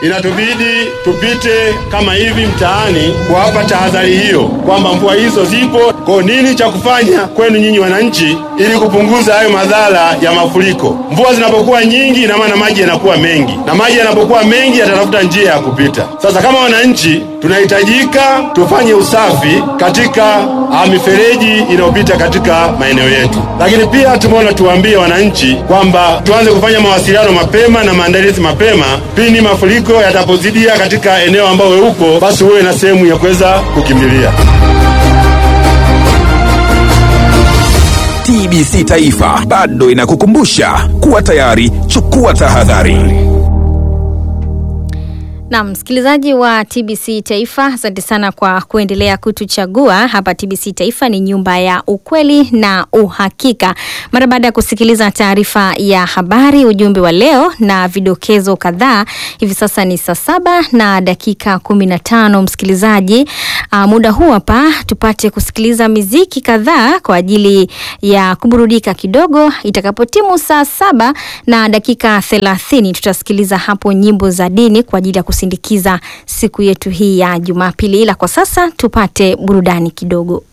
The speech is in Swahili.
inatubidi tupite kama hivi mtaani kuwapa tahadhari hiyo kwamba mvua hizo zipo. Kwa nini cha kufanya kwenu nyinyi wananchi, ili kupunguza hayo madhara ya mafuriko? Mvua zinapokuwa nyingi, ina maana maji yanakuwa mengi, na maji yanapokuwa mengi yatatafuta njia ya kupita. Sasa kama wananchi, tunahitajika tufanye usafi katika ah, mifereji inayopita katika maeneo yetu, lakini pia tumeona tuwaambie wananchi kwamba tuanze kufanya mawasiliano mapema na maandalizi mapema pindi mafuriko yatapozidia katika eneo ambao wewe uko, basi uwe na sehemu ya kuweza kukimbilia. TBC Taifa bado inakukumbusha kuwa tayari, chukua tahadhari. Na msikilizaji wa TBC Taifa, asante sana kwa kuendelea kutuchagua hapa. TBC Taifa ni nyumba ya ukweli na uhakika. Mara baada ya kusikiliza taarifa ya habari, ujumbe wa leo na vidokezo kadhaa, hivi sasa ni saa saba na dakika kumi na tano. Msikilizaji, uh, muda huu hapa tupate kusikiliza miziki kadhaa kwa ajili ya kuburudika kidogo. Itakapotimu saa saba na dakika thelathini tutasikiliza hapo nyimbo za dini kwa ajili ya kusindikiza siku yetu hii ya Jumapili, ila kwa sasa tupate burudani kidogo.